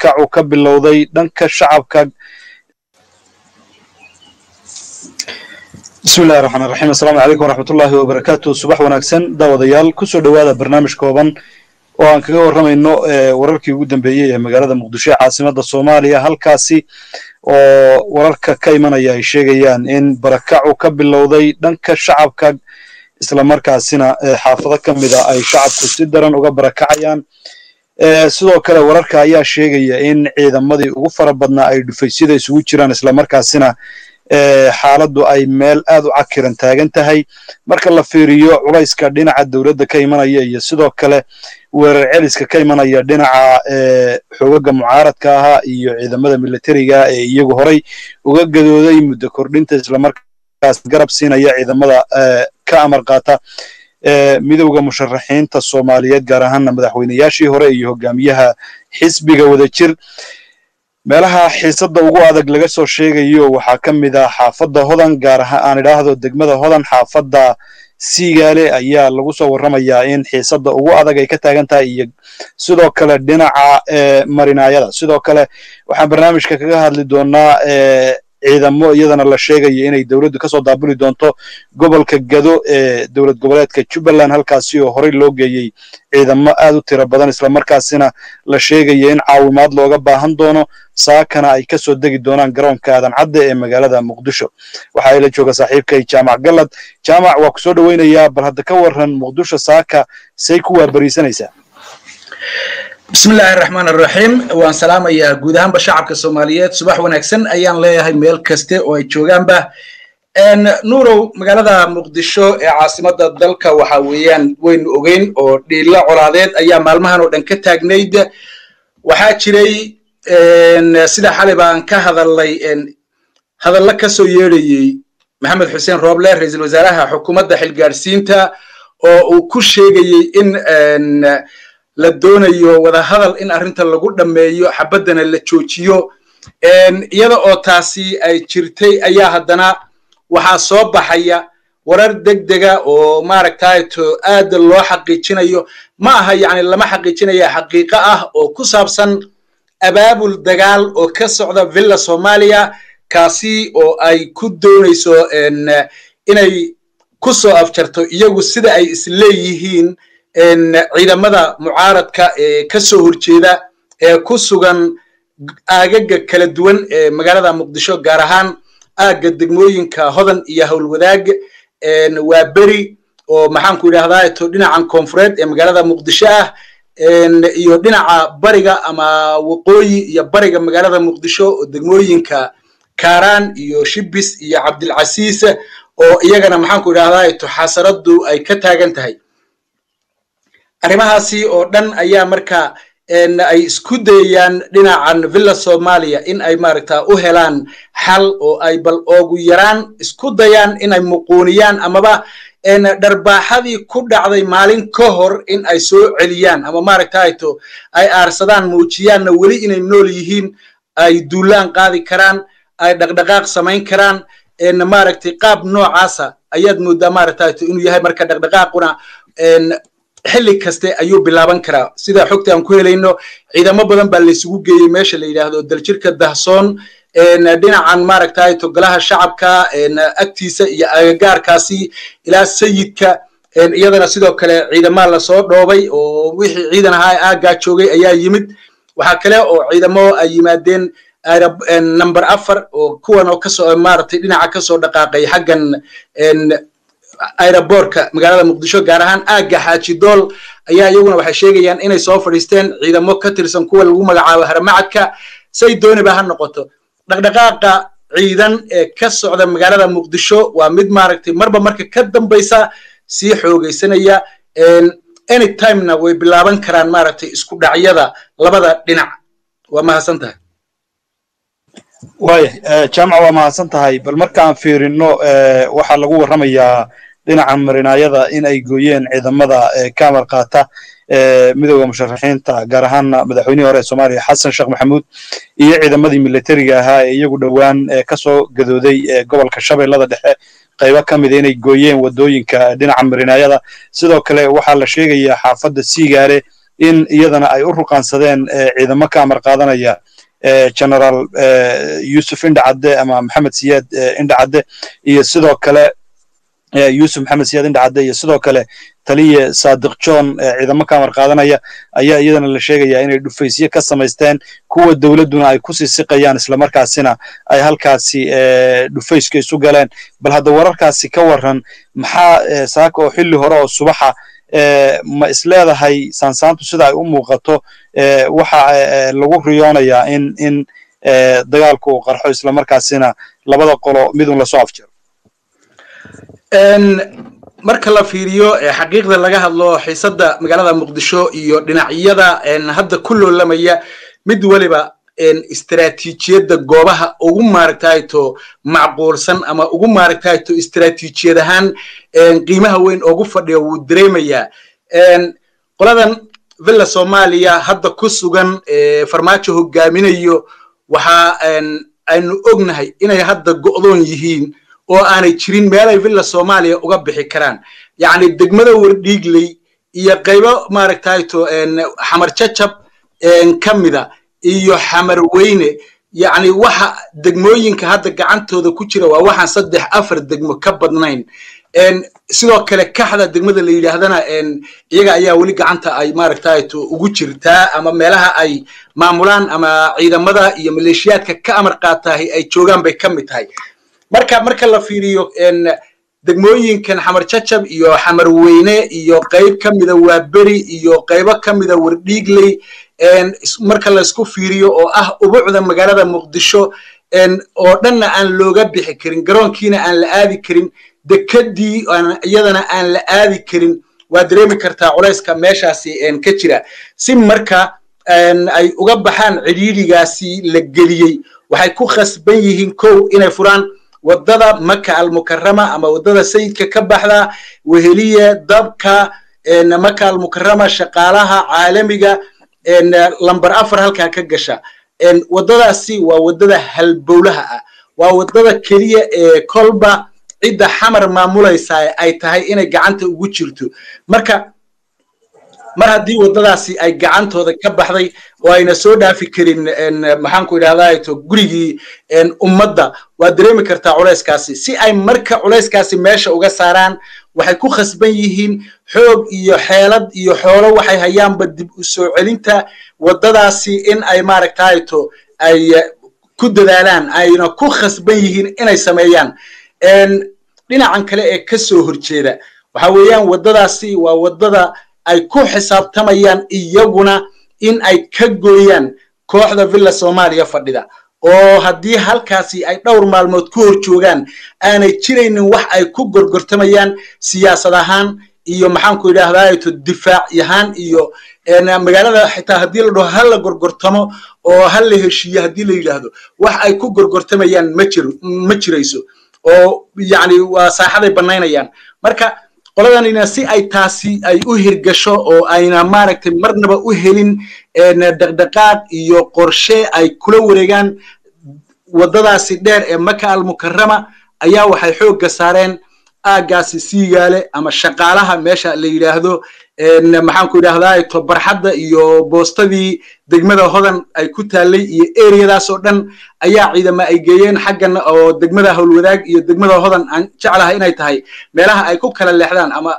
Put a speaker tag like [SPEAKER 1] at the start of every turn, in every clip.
[SPEAKER 1] barakacu ka bilowday dhanka shacabka bismillahi raxmaan raxiim assalaamu calaykum waraxmatullaahi wabarakaatu subax wanaagsan daawadayaal kusoo dhowaada barnaamij kooban oo aan kaga warramayno wararkii ugu dambeeyey ee magaalada muqdisho ee caasimadda soomaaliya halkaasi oo wararka ka imanaya ay sheegayaan in barakacu ka bilowday dhanka shacabka islamarkaasina xaafado ka mida ay shacabku si daran uga barakacayaan sidoo kale wararka ayaa sheegaya in ciidamadii ugu fara badnaa ay dhufaysyada isugu jiraan islamarkaasina xaaladdu ay meel aad u cakiran taagan tahay marka la fiiriyo culayska dhinaca dowladda ka imanaya iyo sidoo kale weerar celiska ka imanaya dhinaca xoogaga mucaaradka ahaa iyo ciidamada militariga ee iyagu horay uga gadooday muddo kordhinta islamarkaas garab siinaya ciidamada ka amar qaata midowda musharaxiinta soomaaliyeed gaar ahaana madaxweynayaashii hore iyo hogaamiyaha xisbiga wadajir meelaha xiisadda ugu adag laga soo sheegayo waxaa ka mid ah xaafadda hodan gaar ahaan aan idhaahdo degmada hodan xaafadda siigaale ayaa lagu soo warramayaa in xiisadda ugu adag ay ka taagan tahay iyo sidoo kale dhinaca marinaayada sidoo kale waxaan barnaamijka kaga hadli doonaa ciidamo iyadana la sheegayo inay dowladdu kasoo daabuli doonto gobolka gado ee dowlad goboleedka jubbaland halkaasi oo horey loo geeyey ciidamo aad u tiro badan islamarkaasina la sheegaya in caawimaad looga baahan doono saakana ay kasoo degi doonaan garoonka aadan cadde ee magaalada muqdisho waxaa ila jooga saaxiibkay jaamac gallad jaamac waa ku soo dhoweynayaa bal hadda ka warran muqdisho saaka say ku waabariisanaysaa
[SPEAKER 2] bismillaahi raxmaan araxiim waan salaamayaa guud ahaanba shacabka soomaaliyeed subax wanaagsan ayaan leeyahay meel kaste oo ay joogaanba nuurow magaalada muqdisho ee caasimadda dalka waxa weeyaan waynu ogeyn oo dhiilla colaadeed ayaa maalmahan oo dhan ka taagnayd waxaa jiray sida xalay baan ka hadalnay hadallo ka soo yeedhayey maxamed xuseen rooble ra-iisul wasaaraha xukuumadda xilgaadhsiinta oo uu ku sheegayey in la doonayo wadahadal in arrinta lagu dhammeeyo xabaddana la joojiyo iyada oo taasi ay jirtay ayaa haddana waxaa soo baxaya warar deg dega oo maaragtayto aad loo xaqiijinayo ma aha yacni lama xaqiijinaya xaqiiqo ah oo ku saabsan abaabul dagaal oo ka socda villa soomaaliya kaasi oo ay ku doonayso inay ku soo afjarto iyagu sida ay isleeyihiin ciidamada mucaaradka ee ka soo horjeeda ee ku sugan aagaga kala duwan ee magaalada muqdisho gaar ahaan aagga degmooyinka hodan iyo howlwadaag waa beri oo maxaanku idhahdaa to dhinacan koonfureed ee magaalada muqdisho ah iyo dhinaca bariga ama waqooyi iyo bariga magaalada muqdisho oo degmooyinka kaaraan iyo shibis iyo cabdilcasiis oo iyagana maxaanku idhahdaa to xasaraddu ay ka taagan tahay arrimahaasi oo dhan ayaa marka ay isku dayayaan dhinacan villa soomaaliya in ay maaragta u helaan xal oo ay bal oogu yaraan isku dayaan inay muquuniyaan amaba dharbaaxadii ku dhacday maalin ka hor in ay soo celiyaan ama maaragtayto ay aarsadaan muujiyaanna weli inay nool yihiin ay duulaan qaadi karaan ay dhaqdhaqaaq samayn karaan maaragtay qaab noocaasa ayaad moodaa maaragtayto inuu yahay marka dhaqdhaqaaquna xilli kaste ayuu bilaaban karaa sida xogta aan ku helayno ciidamo badan baa laysugu geeyey meesha la yidhaahdo daljirka dahsoon dhinacan maaragtay togolaha shacabka agtiisa iyo agagaarkaasi ilaa sayidka iyadana sidoo kale ciidamaa lasoo dhoobay oo wixii ciidan ahaa aaggaa joogay ayaa yimid waxaa kale oo ciidamo ay yimaadeen number afar oo kuwan oo kasoo maaragtay dhinaca kasoo dhaqaaqay xaggan aerobortka magaalada muqdisho gaar ahaan aagga xaajidool ayaa iyaguna waxay sheegayaan inay soo fadhiisteen ciidamo ka tirsan kuwa lagu magacaabo haramacadka say dooniba ha noqoto dhaqdhaqaaqa ciidan ee ka socda magaalada muqdisho waa mid maaragtay marba marka ka dambaysa sii xoogaysanaya anytimena way bilaaban karaan maaragtay isku dhacyada labada dhinac waa mahadsan tahay
[SPEAKER 1] waaya jaamac waa mahadsan tahay bal markaan fiirino waxaa lagu warramayaa dhinaca marinaayada in ay gooyeen ciidamada ka amar qaata midowda musharaxiinta gaar ahaana madaxweynihii hore ee soomaaliya xasan sheekh maxamuud iyo ciidamadii militariga ahaa ee iyagu dhowaan kasoo gadooday gobolka shabeellada dhexe qaybo ka mida inay gooyeen wadooyinka dhinaca marinaayada sidoo kale waxaa la sheegayaa xaafadda siigaale in iyadana ay u ruqaansadeen ciidamo ka amar qaadanaya generaal yusuf indhacadde ama maxamed siyaad indhacadde iyo sidoo kale yusuf maxamed siyaad indhacadde iyo sidoo kale taliye saadiq john ciidamo ka amar qaadanaya ayaa iyadana la sheegayaa inay dhufaysyo ka samaysteen kuwa dowladduna ay ku sii siqayaan islamarkaasina ay halkaasi dhufayska isu galeen bal hadda wararkaasi ka warran maxaa saaka oo xilli hore oo subaxa ma isleedahay saansaantu sida ay u muuqato waxa lagu riyoonayaa in in dagaalku uu qarxo islamarkaasina labada qolo midun lasoo afjiro
[SPEAKER 2] marka la fiiriyo xaqiiqda laga hadlo xiisadda magaalada muqdisho iyo dhinacyada hadda ku loolamaya mid waliba istaraatiijiyadda goobaha ugu maaragtayto macquulsan ama ugu maaragtayto istaraatiijiyad ahaan qiimaha weyn ugu fadhiya wuu dareemayaa qoladan villa soomaaliya hadda ku sugan farmaajo hogaaminayo waxa aynu ognahay inay hadda go'doon yihiin oo aanay jirin meelay villa soomaaliya uga bixi karaan yacni degmada wardhiigley iyo qaybo maaragtayto xamar jajab ka mida iyo xamar weyne yacni waxa degmooyinka hadda gacantooda ku jira waa waxaan saddex afar degmo ka badnayn sidoo kale kaxda degmada la yidhaahdana iyaga ayaa weli gacanta ay maaragtayto ugu jirtaa ama meelaha ay maamulaan ama ciidamada iyo maleeshiyaadka ka amar qaatahay ay joogaan bay ka mid tahay marka marka la fiiriyo degmooyinkan xamar jajab iyo xamar weyne iyo qayb ka mida waaberi iyo qaybo ka mida wardhiigley marka laysku fiiriyo oo ah ubucda magaalada muqdisho oo dhanna aan looga bixi karin garoonkiina aan la aadi karin dekedii iyadana aan la aadi karin waa dareemi kartaa culayska meeshaasi ka jira si marka ay uga baxaan cidhiidhigaasi la geliyey waxay ku khasban yihiin kow inay furaan waddada maka almukarama ama waddada sayidka ka baxda weheliye dabka maka almukarama shaqaalaha caalamiga lamber afar halkaa ka gasha waddadaasi waa waddada halbowlaha ah waa waddada keliya ee kolba cidda xamar maamulaysaa ay tahay inay gacanta ugu jirto marka mar haddii waddadaasi ay gacantooda ka baxday oo ayna soo dhaafi karin maxaanku idhahdaa gurigii ummadda waad dareemi kartaa culayskaasi si ay marka culayskaasi meesha uga saaraan waxay ku khasban yihiin xoog iyo xeelad iyo xoolo waxay hayaanba dib u soo celinta waddadaasi in ay maaragtayto ay ku dadaalaan ayna ku khasban yihiin inay sameeyaan dhinacan kale ee ka soo horjeeda waxa weeyaan waddadaasi waa waddada ay ku xisaabtamayaan iyaguna in ay ka gooyaan kooxda villa soomaaliya fadhida oo haddii halkaasi ay dhowr maalmood ku hor joogaan aanay jiraynin wax ay ku gorgortamayaan siyaasad ahaan iyo maxaanku idhahdaato difaac ahaan iyo magaalada xitaa haddii la dhaho ha la gorgortamo oo ha la heshiiyo haddii la yidhaahdo wax ay ku gorgortamayaan ma jiro ma jirayso oo yacni waa saaxaday bannaynayaan marka qoladanina si ay taasi ay u hirgasho oo ayna maaragtay marnaba u helin dhaqdhaqaaq iyo qorshe ay kula wareegaan waddadaasi dheer ee maka almukarama ayaa waxay xoogga saareen aaggaasi siigaale ama shaqaalaha meesha la yidhaahdo maxaanku idhahdaa to barxadda iyo boostadii degmada hodan ay ku taallay iyo eriyadaas oo dhan ayaa ciidama ay geeyeen xaggan oo degmada howlwadaag iyo degmada hodan aan jeclahay inay tahay meelaha ay ku kala leexdaan ama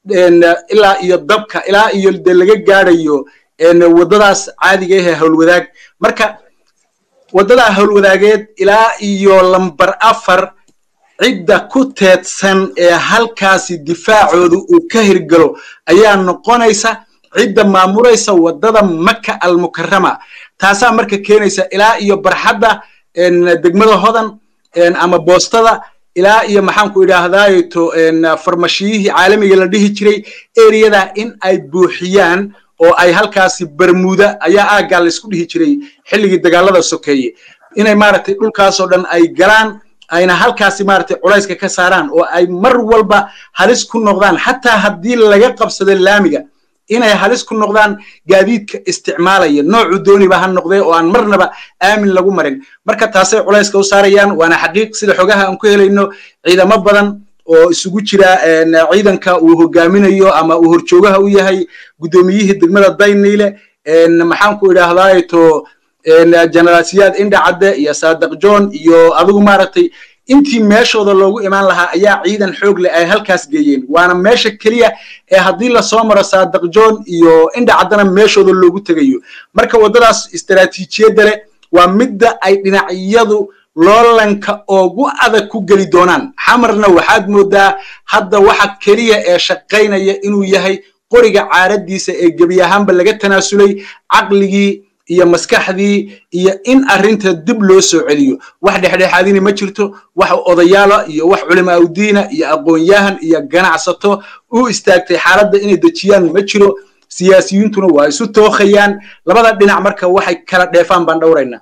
[SPEAKER 2] ilaa iyo dabka ilaa iyo de laga gaadhayo waddadaas caadiga ahee howlwadaag marka waddadaa howlwadaageed ilaa iyo lambar afar cidda ku teedsan ee halkaasi difaacooda uu ka hirgalo ayaa noqonaysa cidda maamulaysa waddada maka almukarama taasaa marka keenaysa ilaa iyo barxadda degmada hodan ama boostada ilaa iyo maxaanku idhaahdaato farmashiyihii caalamiga la dhihi jiray eriyada in ay buuxiyaan oo ay halkaasi bermuda ayaa aaggaa laysku dhihi jiray xilligii dagaalada sokeeye inay maaragtay dhulkaasoo dhan ay galaan ayna halkaasi maaragtay culayska ka saaraan oo ay mar walba halis ku noqdaan xataa haddii laga qabsado laamiga inay halis ku noqdaan gaadiidka isticmaalaya noocu dooniba ha noqdee oo aan marnaba aamin lagu marin marka taasay culayska u saarayaan waana xaqiiq sida xogaha aan ku helayno ciidamo badan oo isugu jira ciidanka uu hogaaminayo ama uu horjoogaha u yahay guddoomiyihii degmada dayniile maxaan ku idhaahdaa to generaal siyaad indhacadde iyo saadiq john iyo adigu maaragtay intii meeshooda loogu imaan lahaa ayaa ciidan xoog leh ay halkaas geeyeen waana meesha keliya ee haddii lasoo maro saadiq john iyo indhacaddana meeshooda loogu tegayo marka waddadaas istaraatiijiyadda leh waa midda ay dhinacyadu loolanka ugu adag ku geli doonaan xamarna waxaad moodaa hadda waxa keliya ee shaqaynaya inuu yahay qoriga caaradiisa ee gebi ahaanba laga tanaasulay caqligii iyo maskaxdii iyo in arrinta dib loo soo celiyo wax dhexdhexaadini ma jirto wax odayaala iyo wax culimaa udiina iyo aqoon-yahan iyo ganacsato u istaagtay xaaladda inay dejiyaan ma jiro siyaasiyiintuna waa isu tookhayaan labada dhinac marka waxay kala dheefaan baan dhowraynaa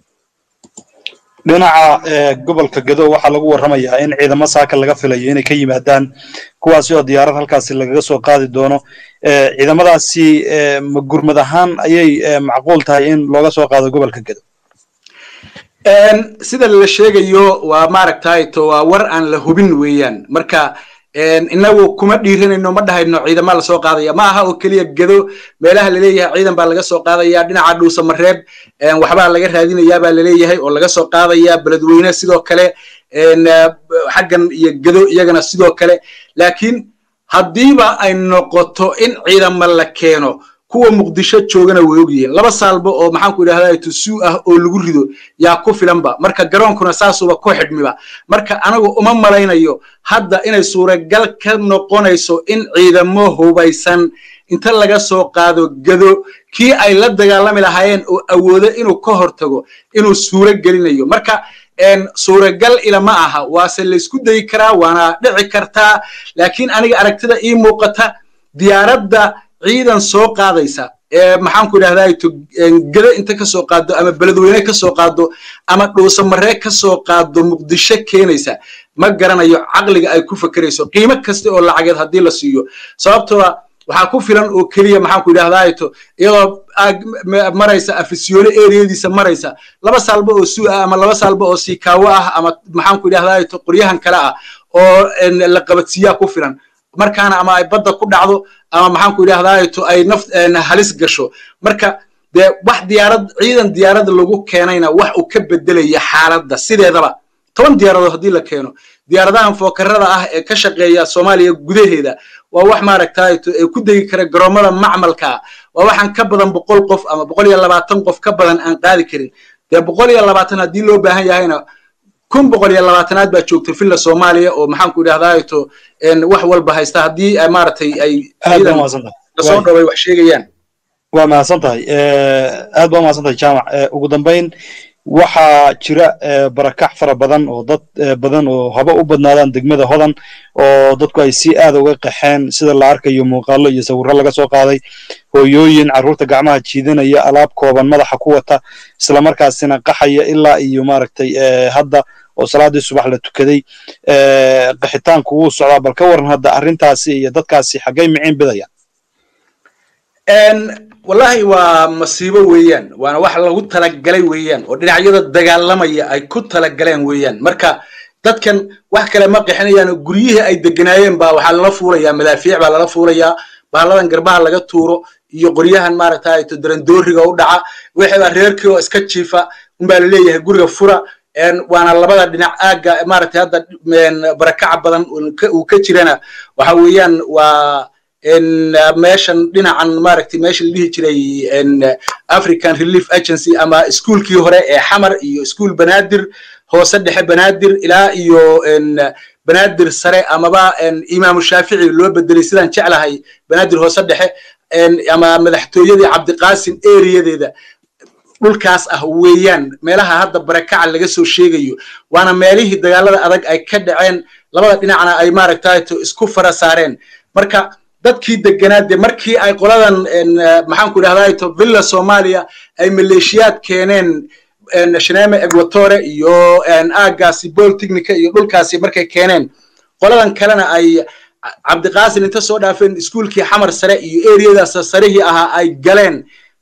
[SPEAKER 1] dhinaca gobolka gado waxaa lagu warramayaa in ciidamo saaka laga filayo inay ka yimaadaan kuwaasi oo diyaarad halkaasi lagaga soo qaadi doono ciidamadaasi ma gurmad ahaan ayay macquul tahay in looga soo qaado gobolka gado
[SPEAKER 2] sida la sheegayo waa maaragtay to waa war aan la hubin weeyaan marka inagu kuma dhiiranayno ma dhahayno ciidama lasoo qaadaya ma aha oo keliya gado meelaha laleeyahay ciidan baa laga soo qaadaya dhinaca dhuusa mareeb waxbaa laga raadinayaa baa laleeyahay oo laga soo qaadaya beledweyne sidoo kale xaggan iyo gado iyagana sidoo kale laakiin haddiiba ay noqoto in ciidama la keeno kuwa muqdisho joogana way ogyihiin laba saalbo oo maxaanku idhahdaa tusuu ah oo lagu rido yaa ku filanba marka garoonkuna saasuba ku xidhmiba marka anagu uma malaynayo hadda inay suuragal ka noqonayso in ciidamo hubaysan inta laga soo qaado gado kii ay la dagaalami lahaayeen oo awoodo inuu ka hortago inuu suuro gelinayo marka suuragal ilama aha waase laysku dayi karaa waana dhici kartaa laakiin aniga aragtida ii muuqata diyaaradda ciidan soo qaadaysa ee maxaanku idhahdaa gado inta ka soo qaado ama beledweyne ka soo qaado ama dhuusamaree ka soo qaado muqdisho keenaysa ma garanayo caqliga ay ku fakerayso qiimo kasta oo lacageed haddii la siiyo sababtoo waxaa ku filan oo keliya maxaanku idhahdaa iyadoo maraysa afisyoole ereyadiisa maraysa laba saalba oo suu ah ama laba saalba oo siikaawo ah ama maxaanku idhahdaa qoryahan kale ah oo la qabadsiiyaa ku filan markaana ama ay badda ku dhacdo ama maxaanku idhahdaa ay naf halis gasho marka dee wax diyaarad ciidan diyaarad lagu keenayna wax uu ka bedelaya xaaladda sideedaba toban diyaaradood haddii la keeno diyaaradahan fookarada ah ee ka shaqeeya soomaaliya gudaheeda waa wax maaragtay ee ku degi kara garoomada macmalka waa waxaan ka badan boqol qof ama boqol iyo labaatan qof ka badan aan qaadi karin dee boqol iyo labaatan haddii loo baahan yahayna kun boqol iyo labaatanaad baa joogta villa soomaaliya oo maxaanku idhahdaa to wax walba haysta haddii maaragtay ay lasoo dhoway wax sheegayaan
[SPEAKER 1] waa mahadsan tahay aad baa mahadsan tahay jaamac ugu dambayn waxaa jira barakac fara badan oo dad badan oo haba u badnaadaan degmada hodan oo dadku ay si aad uga qaxeen sida la arkayo muuqaalo iyo sawirro laga soo qaaday hooyooyin carruurta gacmaha jiidanaya alaab kooban madaxa ku wata islamarkaasina qaxaya ilaa iyo maaragtay hadda oo salaadii subax la tukaday qaxitaanku wuu socdaa bal ka waran hadda arrintaasi iyo dadkaasi xaggay miciin bidayaan
[SPEAKER 2] wallahi waa masiibo weeyaan waana wax lagu talagalay weeyaan oo dhinacyada dagaalamaya ay ku talagaleen weeyaan marka dadkan wax kale ma qixinayaan guryihii ay deganaayeen baa waxaa lala fuulayaa madaafiic baa lala fuulayaa bahalladan garbaha laga tuuro iyo qoryahan maaragtay darandooriga u dhaca wixii reerkii oo iska jiifa unbaa laleeyahay guriga fura waana labada dhinac aagga maaragtay hadda barakaca badan uu ka jirana waxa weeyaan waa meeshan dhinacan maaragtay meesha la dhihi jiray african relief agency ama iskuolkii hore ee xamar iyo iskuol banaadir hoose dhexe banaadir ilaa iyo banaadir sare amaba imaamu shaafici loo bedelay sidaan jeclahay banaadir hoose dhexe ama madaxtooyadii cabdiqaasim eriyadeeda dhulkaas ah weeyaan meelaha hadda barakaca laga soo sheegayo waana meelihii dagaalada adag ay ka dhaceen labada dhinacna ay maaragtay isku fara saareen marka dadkii deganaa dee markii ay qoladan maxaanku idhahdaa villa soomaaliya ay maleeshiyaad keeneen shaneme equatore iyo aagaasi boltechnica iyo dhulkaasi markay keeneen qoladan kalena ay cabdiqaasin inta soo dhaafeen iskuolkii xamar sare iyo eriyadaas sarihii ahaa ay galeen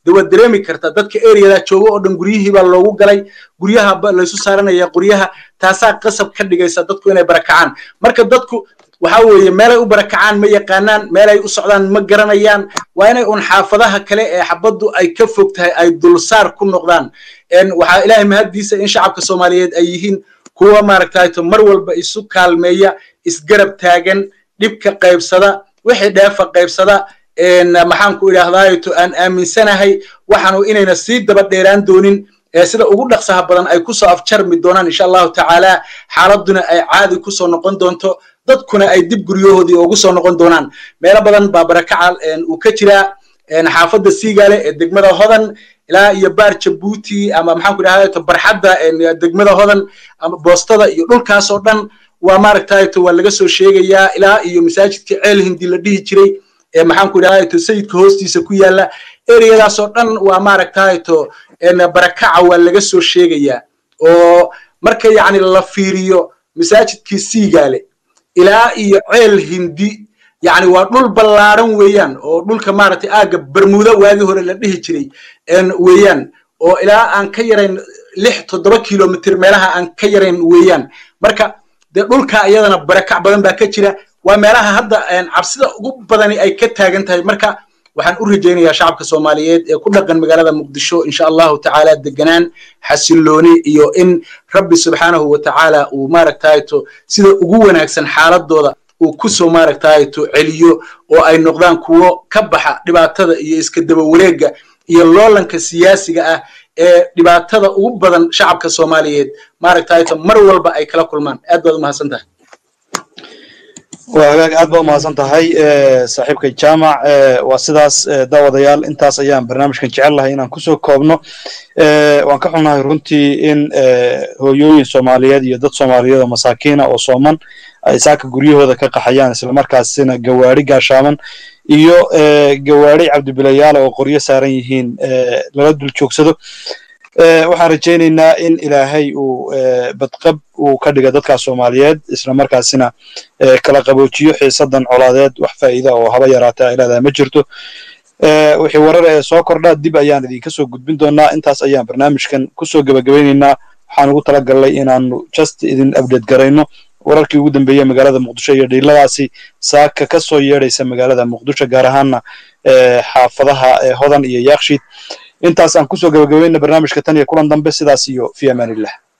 [SPEAKER 2] de waad dareemi kartaa dadka areada jooga oo dhan guryihii baa loogu galay guryaha laysu saaranaya guryaha taasaa qasab ka dhigaysa dadku inay barakacaan marka dadku waxa weeye meelay u barakacaan ma yaqaanaan meelay u socdaan ma garanayaan waa inay un xaafadaha kale ee xabaddu ay ka fog tahay ay dulsaar ku noqdaan waxaa ilaahay mahaddiisa in shacabka soomaaliyeed ay yihiin kuwa maaragtayto mar walba isu kaalmeeya isgarab taagan dhibka qaybsada wixii dheefa qaybsada maxaan ku idhaahdaato aan aaminsanahay waxaanu inayna sii daba dheeraan doonin sida ugu dhaqsaha badan ay kusoo afjarmi doonaan insha allahu tacaala xaaladuna ay caadi kusoo noqon doonto dadkuna ay dib guryahoodii ugu soo noqon doonaan meelo badan baa barakaca uu ka jiraa xaafadda siigaale ee degmada hodan ilaa iyo baar jabuuti ama maxaan ku idhahdaa barxadda degmada hodan ama boostada iyo dhulkaasoo dhan waa maaragtayto waa laga soo sheegayaa ilaa iyo masaajidka ceel hindi la dhihi jiray ee maxaan ku idhahdaa sayidka hoostiisa ku yaala ereyadaasoo dhan waa maaragtayto barakaca waa laga soo sheegayaa oo marka yacni la fiiriyo masaajidkii siigaale ilaa iyo ceel hindi yacni waa dhul ballaaran weeyaan oo dhulka maaragtay aagga bermuda waagii hore la dhihi jiray weeyaan oo ilaa aan ka yarayn lix toddoba kilomitr meelaha aan ka yarayn weeyaan marka dee dhulka iyadana barakac badan baa ka jira waa meelaha hadda cabsida ugu badani ay ka taagan tahay marka waxaan u rajaynayaa shacabka soomaaliyeed ee ku dhaqan magaalada muqdisho insha allahu tacaala deganaan xasilooni iyo in rabbi subxaanahu wa tacaala uu maaragtayto sida ugu wanaagsan xaaladooda uu kusoo maaragtayto celiyo oo ay noqdaan kuwo ka baxa dhibaatada iyo iska daba wareega iyo loolanka siyaasiga ah ee dhibaatada ugu badan shacabka soomaaliyeed maaragtayto mar walba ay kala kulmaan aad baad umahadsan tahay
[SPEAKER 1] waa hagaag aad baa umahadsan tahay saaxiibka jaamac waa sidaas daawadayaal intaas ayaan barnaamijkan jecel lahay inaan kusoo koobno waan ka xunnahay runtii in hooyooyin soomaaliyeed iyo dad soomaaliyeed oo masaakiina oo sooman ay saaka guryahooda ka qaxayaan islamarkaasina gawaari gaashaaman iyo gawaari cabdibilayaala oo qoryo saaran yihiin lala dul joogsado waxaan rajaynaynaa in ilaahay uu badqab uu ka dhiga dadkaas soomaaliyeed isla markaasina kala qaboojiyo xiisadan colaadeed wax faa'iida oo haba yaraata ay leedahay ma jirto wixii warar ee soo kordha dib ayaan idinka soo gudbin doonaa intaas ayaan barnaamijkan kusoo gebagabaynaynaa waxaan ugu talagalnay inaanu just idin update garayno wararkii ugu dambeeyey magaalada muqdisho iyo dhiiladaasi saaka ka soo yeedhaysa magaalada muqdisho gaar ahaana xaafadaha hodan iyo yaakshiid intaas aan kusoo gabagabayna barnaamijka tan iyo kulan dambe sidaas iyo fi amaanillah